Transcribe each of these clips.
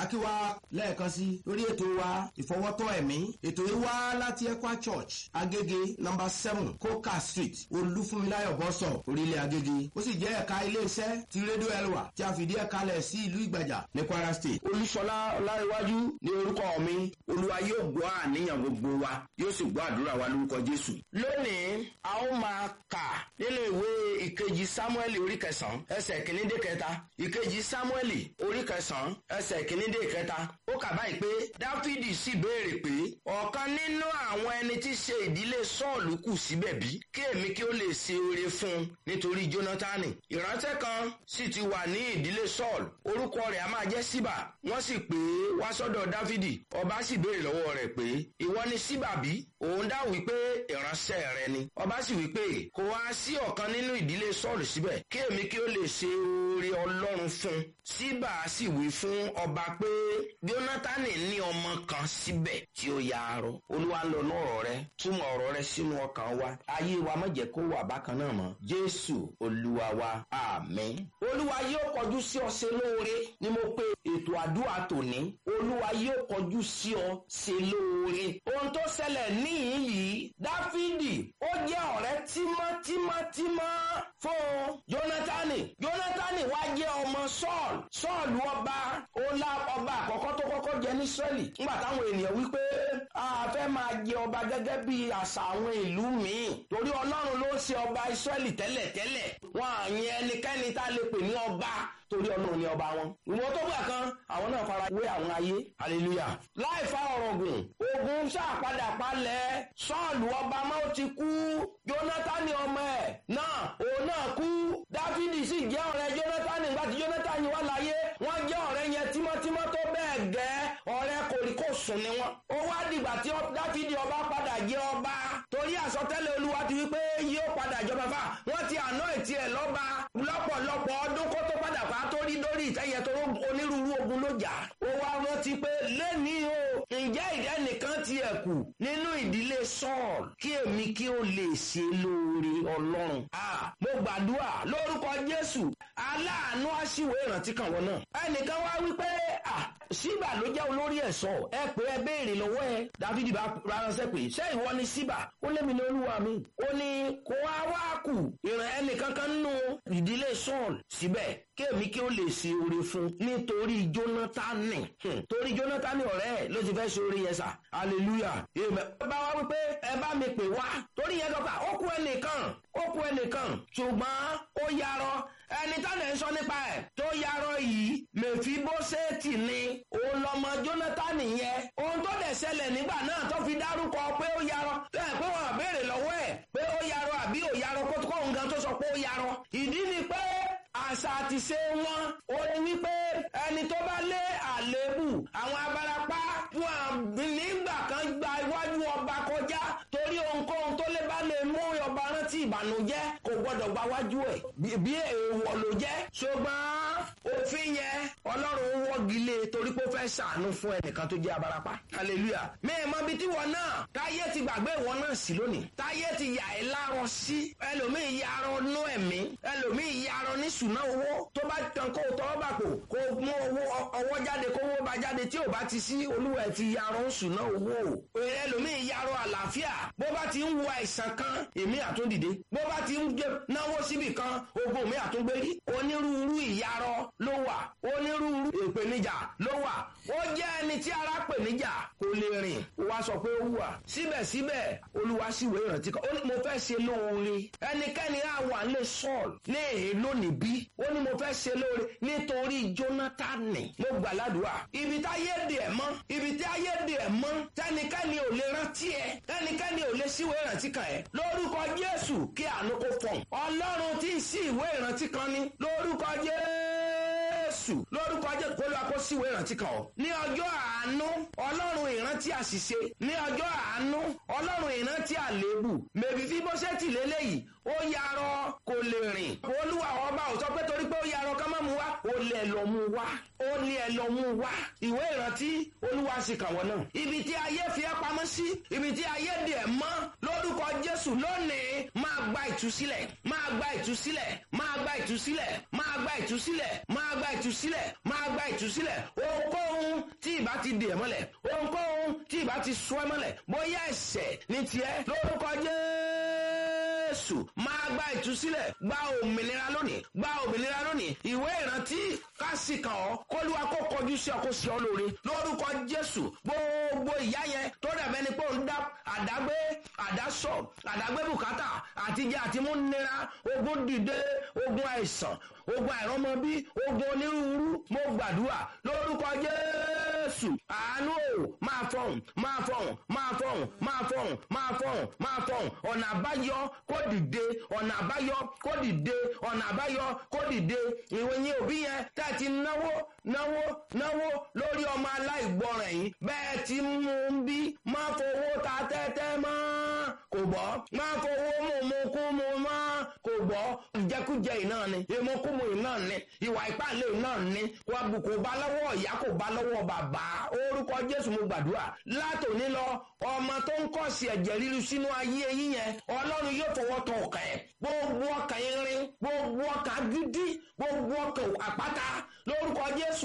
akíwá lẹ́ẹ̀kan sí lórí ètò wa ìfọwọ́tọ́ ẹ̀mí ètò yìí wá láti ekwa church agége number seven coca street olúfúnmiláyọ̀ bọ́sọ̀ orílẹ̀ agége ó sì jẹ́ ẹ̀ka iléeṣẹ́ ti rédíò elwa tí a fìdí ẹ̀ka lẹ̀ sí ìlú ìgbàjà ní kwara state. olúṣọlá ọláríwájú ní orúkọ mi olúwa yóò gbọ́ àníyàn gbogbo wa yóò sì gbọ́ àdúrà wa lórúkọ jésù. lónìí a ó máa kà nínú ìwé ìkejì samuel orí kẹsàn-án ẹsẹ̀ kìíní dé kẹta ìkejì samuel orí kẹsàn-án ẹsẹ̀ kìíní dé kẹta ó kà báyìí pé dáfídì sì béèrè pé ọ̀kan nínú àwọn ẹni tí ṣe ìdílé sọ́ọ̀lù kù síbẹ̀ bí kí èmi kí ó lè ṣe oore fún un nítorí jónátánì ìránṣẹ́ kan sì ti wà ní ìdílé sọ́ọ̀lù orúkọ rẹ̀ a máa jẹ́ síbà wọ́n sì pè é wá sọ́dọ̀ dáfídì ọba sì béèrè lọ́wọ́ rẹ̀ pé ìwọ ni síbà bí òun dá wípé ìránṣẹ́ rẹ ni ọba sì wípé kò wá sí ọ̀kan nínú ìdílé sọ́ọ̀lù síbẹ̀ kí èmi kí ó lè ṣe oore ọlọ́run fún un síbà sì wí fún ọba pé jónátánì ní ọmọ kan síbẹ̀ tí ó ya arọ olúwa ń lọ lọ́rọ̀ rẹ túmọ̀ ọ̀rọ̀ rẹ sínú ọkàn wa ayé wa má jẹ́ kó wà bákan náà mọ́ jésù olúwa wa àmín. olúwa yóò kọjú sí ọ ṣe lóore ni mo pe ètò àdúrà tòní olúwa yóò kọjú sí ọ ṣe lóore. ohun tó ṣẹlẹ̀ níyìn yìí dáfídì ó jẹ́ ọ̀rẹ́ tímọ́tímọ́tímọ́ fún jónátánì jónátánì wá jẹ́ ọmọ sọ́ọ̀lù sọ́ọ̀lù ọba ọlá ọba àkọ́kọ́ tó kọ́kọ́ jẹ ní sẹ́lì nígbà táwọn ènìyàn wípé a fẹ́ máa jẹ ọba gẹ́gẹ́ bí àṣà àwọn ìlú míì torí ọlọ́run ló ṣe ọba ìsírẹ́lì tẹ́lẹ̀tẹ́lẹ̀ wọn àyẹn ẹnikẹ́ni tá a lè pè ní ọba torí ọlọ́run ní ọba wọn. ìwọ tó gbà kan àwọn náà fara wé àwọn ayé hallelujah. láì fa ọ̀rọ̀ gùn ogun ṣàpadà palẹ̀ sọ́ọ̀lù ọba máa ti kú jónátánì ọmọ ẹ̀ náà òun náà kú dáfídì sì jẹ́ ọ̀rẹ́ jónátánì nígbà tí jónátánì wà láyé wọ́n jẹ́ ọ̀rẹ́ yẹn tímọ́tímọ́ tó bẹ́ẹ̀ gẹ́ ọ̀rẹ́ kòríkòsùn ni wọ́n. ó wá dìgbà tí dáfídì ọba padà jẹ́ ọba torí àsọtẹ́lẹ̀ olúwa ti wípé yóò padà jọba fà wọ́n ti àná ìtì ẹ̀ lọ́ba lọ́pọ̀lọpọ̀ ọdún kó tó padà pa torí lórí ìtẹ́yẹ tó onírúurú ogun ló jà. ó wá rántí pé lẹ́ni o ǹjẹ́ ìdẹ́ nìkan ti ẹ̀ kù nínú ìdílé sọ́ọ̀l kí èmi kí ó lè ṣe lóore ọlọ́run. mo gbàdúrà lórúkọ jésù aláàánú àṣìwò ìrántí kan wọn náà. ẹnìkan wá wípé síbà ló jẹ́ olórí ẹ̀ṣọ́ ẹ pé ẹ béèrè lọ́wọ́ ẹ dáfídì bá ránṣẹ́ pé ṣé ìwọ ni síbà ó lémi ní olúwa mi ó ní kó wá wá kù ìrìn ẹnìkankan nínú ìdílé sọ́ọ̀l síbẹ̀ kéèmí kí ó lè ṣe oore fún nítorí jónátánì torí jónátánì ọ̀rẹ́ ẹ̀ ló ti fẹ́ ṣe oore yẹn sà hallelujah amen. ẹ bá wá wípé ẹ bá mi pè wá torí yẹn dọ́kà ó kú ẹnìkan ó kú ẹnìkan ṣùgbọ́n ó yarọ ẹni tánà ń sọ nípa ẹ̀ tó yarọ yìí mèfíbóṣẹ́ẹ̀tì ni òun lọmọ jónátánì yẹn ohun tó dẹ̀ ṣẹlẹ̀ nígbà náà tó fi dárúkọ pé ó yarọ ẹ pé wọn àbèrè lọ́wọ́ ẹ̀ pé ó yarọ àbí ò yarọ kó kó nǹkan tó sọ pé ó yarọ ìdí ni pé àṣà àti ṣe wọn ó ní wípé ẹni tó bá lé àléébù àwọn abarapá wọn nígbà kan gba iwájú ọba kọjá torí ohunkóhun tó lè bá lè mú ọba rántí ìbànújẹ́ kò gbọdọ̀ gba wájú ẹ̀ bí èèwọ̀ ló jẹ́ ṣùgbọ́n òfin yẹn ọlọ́run wọ́gi lé torí pé ó fẹ́ ṣàánú fún ẹnìkan tó jẹ́ abarapá hallelujah mẹ́ẹ̀mọ́ bíi tí wọn náà táyé ti gbàgbé ìwọ náà sí lónìí táyé ti yà ẹ́ lárọ sí ẹlòmíì yarọ nú ẹ̀mí ẹlòmíì yarọ ní ṣùnà owó tó bá tán kó tọwọ́ bà kò kó mú owó ọwọ́ jáde kó owó bá jáde tí ò bá ti sí olúwa ẹ̀ ti yarọ ń ṣùnà owó ẹlòmíì yarọ àlàáfíà bó bá ti ń wo àìsàn kan èmi àtúndìde bó bá ti ń náwó síbì kan ogun mi àtúngbérí onírúurú ìyarọ ló wà onírúurú ìpèníjà ló wà ó jẹ́ ẹni tí ara pèníjà kò lè rìn wá sọ pé ó wà síbẹ̀síbẹ̀ olúwa sì wé ìrántí kan ó ní mo fẹ́ ṣe lóore ẹnikẹ́ni á wà lè sọ́ọ̀lù ní èyí lónìí bí ó ní mo fẹ́ ṣe lóore nítorí jónátánì mo gbà ládùúgbà ibi tí ayé dè ẹ̀ mọ́ ibi tí ayé dè ẹ̀ mọ́ tẹnikẹ́ni ò lè rántí ẹ tẹnikẹ́ni ò lè síwèé ìrántí kan ẹ lórúkọ jésù kí àánú kó fọ̀n ọlọ́run tí ń sí ìwé ìrántí kan ní lórúkọ jésù lórúkọ jésù kó lóa kó síwèé ìrántí kan ọ ní ọjọ́ àánú ọlọ́run ìrántí àṣìṣe ní ọjọ́ àánú ọlọ́run ìrántí àléébù mèbí fi bó ṣe tì lélẹ́yìí ó yarọ kò lè rìn olúwa ọba ò sọ pé torí pé ó yarọ ká má mú wá ó lè lọ mú wá ó ní ẹ lọ mú wá ìwé ìrántí olúwa sì kàn wọ́n náà ibi tí ayé fi ẹ́ pamọ́ sí ibi tí ayé dè ẹ́ mọ́ lórúkọ jésù lónìí máa gba ìtúsílẹ̀ máa gba ìtúsílẹ̀ máa gba ìtúsílẹ̀ máa gba ìtúsílẹ̀ máa gba ìtúsílẹ̀ máa gba ìtúsílẹ̀ ohunkóhun ìbá ti dè ẹ́ mọ́lẹ̀ ohunkóhun tí ìbá ti sọ ẹ́ mọ́lẹ̀ bóyá ẹ̀ṣẹ̀ ní tiẹ̀ lórúkọ jésù máa gba ìtúsílẹ̀ gba òmìnira lónìí gba òmìnira lónìí ìwé ìrántí kásìkàn ọ́ kólúwa kó kọjú sí ọ kó sí ọ lóore lórúkọ jésù gbogbo ìyá yẹn tó dàbẹ́ ni pé òun dá àdágbé àdásọ àdágbé bùkátà àtijọ́ àti múnira ogun dìde ogun àìsàn ogun àìrọ́mọbí ogun onírúurú mo gbàdúrà lórúkọ jésù àánú ò máa fọhùn máa fọhùn máa fọhùn máa fọhùn máa fọhùn máa fọhùn ọ̀nà àbáyọ kó dìde ọ̀nà àbáyọ kó dìde ọ̀nà àbáyọ kó dìde ìròyìn òbí yẹn tá a ti náwó náwó náwó lórí ọmọ aláìgbọràn yìí bẹ́ẹ̀ ti mú un bí má fowó ta tẹ́tẹ́ mọ́ kò gbọ́ má fowó mú mu kú mu mọ́ kò gbọ́ ìjẹkújẹ yìí náà ni ìmúkúmu yìí náà ni ìwà ìpàlẹ̀ yìí náà ni wà bù kò bá lọ́wọ́ ìyá kò bá lọ́wọ́ bàbá orúkọ jésù mo gbàdúrà látòní lọ ọmọ tó ń kọ́ sí ẹ̀jẹ̀ ríru sínú ayé yín yẹn ọlọ́run yóò fọwọ́ tọ ọkàn ẹ̀ gbogbo ọkàn irin gbogbo ọkàn gidi gbogbo ọkàn àpáta lórúkọ jésù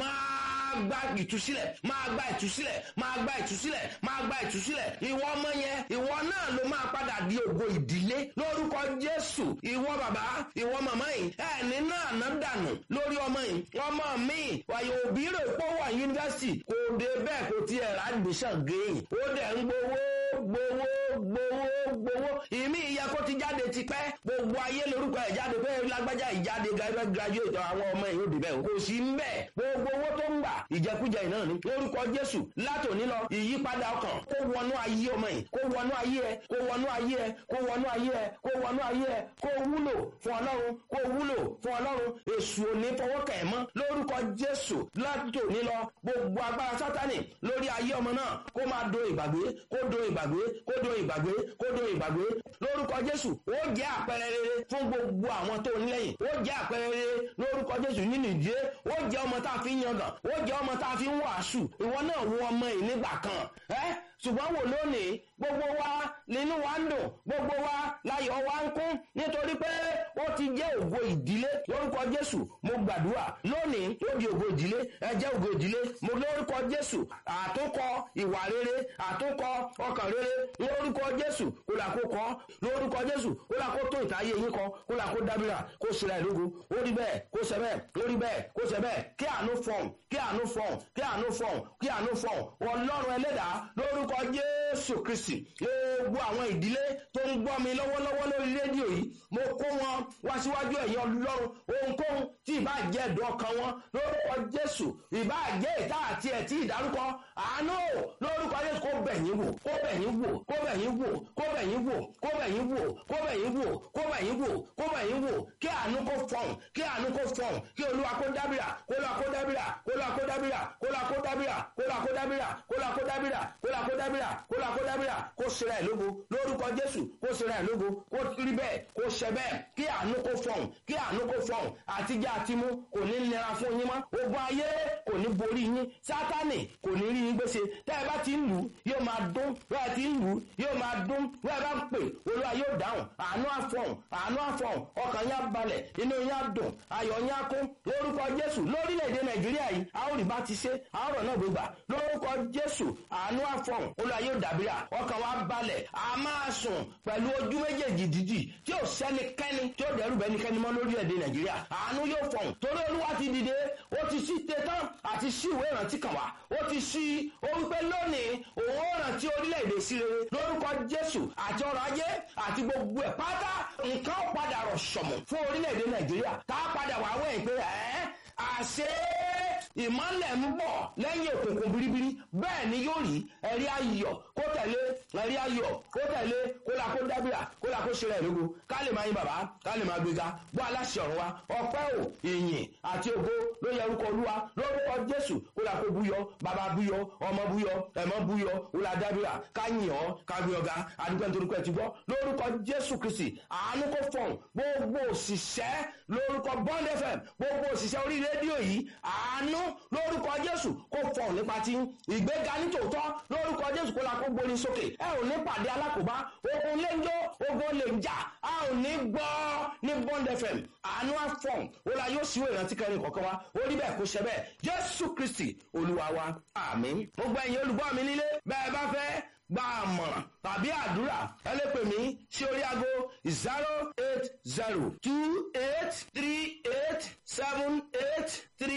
máa gba ìtúsílẹ̀ máa gba ìtúsílẹ̀ máa gba ìtúsílẹ̀ máa gba ìtúsílẹ̀ ìwọ ọmọ yẹn ìwọ náà ló máa padà di ògo ìdílé lórúkọ jésù ìwọ bàbá ìwọ màmá yìí ẹni náà ná dànù lórí ọmọ yìí ọmọ mi wàyò òbí rẹ̀ pọ̀ wà yunifásitì kò dé bẹ́ẹ̀ kò tiẹ̀ rà admission géyìn ó dẹ̀ ń gbowó gbowó gbowó gbowó ìmí ìyá kó ti jáde tipẹ́ gbogbo ayé lórúkọ ẹ̀ jáde pé lágbájá ìjáde graduate àwọn ọmọ yìí ó dé bẹ́ẹ̀ kò sí ń bẹ̀ gbogbo owó tó ń gbà ìjẹkújẹ náà ni lórúkọ jésù látòní lọ ìyípadà ọkàn kó wọnú ayé ọmọ yìí kó wọnú ayé ẹ kó wọnú ayé ẹ kó wọnú ayé ẹ kó wọnú ayé ẹ kó wúlò fún ọlọ́run kó wúlò fún ọlọ́run èṣù òní fọwọ́kẹ̀ ẹ̀ mọ́ lórúkọ jésù látòní lọ gbogbo agbára sátani lórí ayé ọmọ náà kó máa do ìgbàgbé kó do ìgbàgbé kó do ìgbàgbé kó do ìgbàgbé lórúkọ jésù ó jẹ́ àpẹẹrẹ rere fún gbogbo àwọn tó ń lẹ́yìn ó jẹ́ àpẹẹrẹ rere lórúkọ jésù nínú ìdílé ó jẹ́ ọmọ tá a fi ń yangàn ó jẹ́ ọmọ tá a fi ń wàásù ìwọ náà wo ọmọ yìí nígbà kan ẹ́ ṣùgbọ́n wò lónìí gbogbo wa nínú wa ń dùn gbogbo wa láyọ̀ wa ń kún nítorí pé ó ti jẹ́ ògo ìdílé lórúkọ jésù mo gbàdúrà lónìí ó di ògo ìdílé ẹ jẹ́ ògo ìdílé mo lórúkọ jésù àtúnkọ ìwà rere àtúnkọ ọkàn rere lórúkọ jésù kó là kó kọ lórúkọ jésù kó là kó tó ìtayé yín kọ kó là kó dábìrà kó ṣẹlẹ̀ ìlógo ó rí bẹ́ẹ̀ kó ṣẹ bẹ́ẹ̀ ó rí bẹ́ẹ̀ kó ṣẹ bẹ́ẹ̀ kí àánú fọ̀n kí àánú fọ̀n kí àánú fọ̀n kí àánú fọ̀n ọlọ́run ẹlẹ́dàá lórúkọ jésù kristi gbogbo àwọn ìdílé tó ń gbọ́ mi lọ́wọ́lọ́wọ́ lórí rédíò yìí mo kó wọn wá síwájú ẹ̀yìn ọlọ́run ohunkóhun tí ìbá jẹ́ ẹ̀dùn ọkàn wọn lórúkọ jésù ìbá jẹ́ ìta àti ẹ̀tí ìdárúkọ àánú lórúkọ jésù kó bẹ̀yìn wò kó bẹ̀yìn wò kó bẹ̀yìn wò kó bẹ̀yìn wò kó bẹ̀yìn wò kó bẹ̀yìn wò kó bẹ̀yìn wò kó bẹ̀yìn wò kí àánú kó fọ̀hún kí àánú kó fọ̀hún kí olúwa kó dábìrà kó lọ kó dábìrà kó lọ kó dábìrà kó lọ kó dábìrà kó lọ kó dábìrà kó lọ kó dábìrà kó lọ kó dábìrà kó lọ kó dábìrà kó sera ẹ̀ lógo lórúkọ jésù kó sera ẹ̀ lógo kó rí bẹ́ẹ̀ kó ṣẹ bẹ́ẹ̀ kí àánú kó fọ̀hún kí àánú kó fọ̀hún àtijọ́ àtimú kò ní nira fún yín mọ́ ogun ayé kò ní borí yín sátánì kò ní rí yín gbèsè tẹ́ ẹ bá ti ń lù ú yóò máa dún bẹ́ẹ̀ ti ń lù ú yóò máa dún bẹ́ẹ̀ bá ń pè olúwa yóò dáhùn àánú àfọ̀hún àánú àfọ̀hún ọkàn yín á balẹ̀ inú yín á dùn ayọ̀ yín á kún lórúkọ jésù lórílẹ̀‐èdè nàìjíríà yìí a ó rí bá ti ṣe a ó rọ̀ náà gbégbà lórúkọ jésù àánú àfọ̀hún olúwa yóò dàbíra ọkàn wa balẹ̀ a máa sùn pẹ̀lú ojú méjèèjì dídì tí ò sẹ́nikẹ́ni tí ó dẹ̀rù bẹ́nikẹ́ni mọ́ lórílẹ̀‐èdè nàìjíríà àánú yóò fọ̀hún torí olúwa ti dìde ó ti sí tetán àti sí ìwé ìrántí kan wá ó ti sí ó wípé lónìí òun ó rántí orílẹ̀-èdè sí rere lórúkọ jésù àti ọrọ̀ ajé àti gbogbo ẹ̀ pátá nǹkan ó padà rọ̀ sọ̀mù fún orílẹ̀-èdè nàìjíríà tá a padà wà wẹ̀ pé ẹ́ àṣẹ ìmọ̀lẹ̀ ń bọ̀ lẹ́yìn òkùnkùn biribiri bẹ́ẹ̀ ni yóò rí ẹ̀rí ayọ̀ kó tẹ̀lé ẹ̀rí ayọ̀ kó tẹ̀lé kó la kó dábìrà kó la kó ṣẹlẹ̀ lógo ká lè máa yin bàbá ká lè máa gbéga bọ́ aláṣẹ ọ̀run wa ọpẹ́ ò ìyìn àti ògo ló yẹ orúkọ olúwa lórúkọ jésù kó la kó búyọ bàbá búyọ ọmọ búyọ ẹ̀mọ́ búyọ kó la dábìrà ká yìn ọ́ ká gbé ọ̀gá adúgbò nítorí pé ẹ ti gbọ́ lórúkọ jésù kristi àánú kó fọ̀hún gbogbo òṣìṣẹ́ lórúkọ bond fm gbogbo òṣìṣẹ́ orí rédíò yìí àánú lórúkọ jésù kó fọ̀hún nípa tí ìgbéga nítòótọ́ lórúkọ jésù kó la kó gbóni sókè ẹ ò ní pàdé alákòóbá ogun lè ń jó ogun lè ń jà a ò ní gbọ́ ní bond fm àánú àfọ̀hún ó la yóò síwò ìrántí kẹrin kọ̀ọ̀kan wa ó rí bẹ́ẹ̀ kó ṣe bẹ́ẹ̀ jésù jésù kristi olúwa wa àmín. mo gbọ́ ẹ̀yin olùgbọ́ mi nílé bẹ́ẹ̀ bá fẹ́ gba àmọ̀ràn tàbí àdúrà ẹ lè pè mí sí orí aago zero eight zero two eight three eight seven eight three.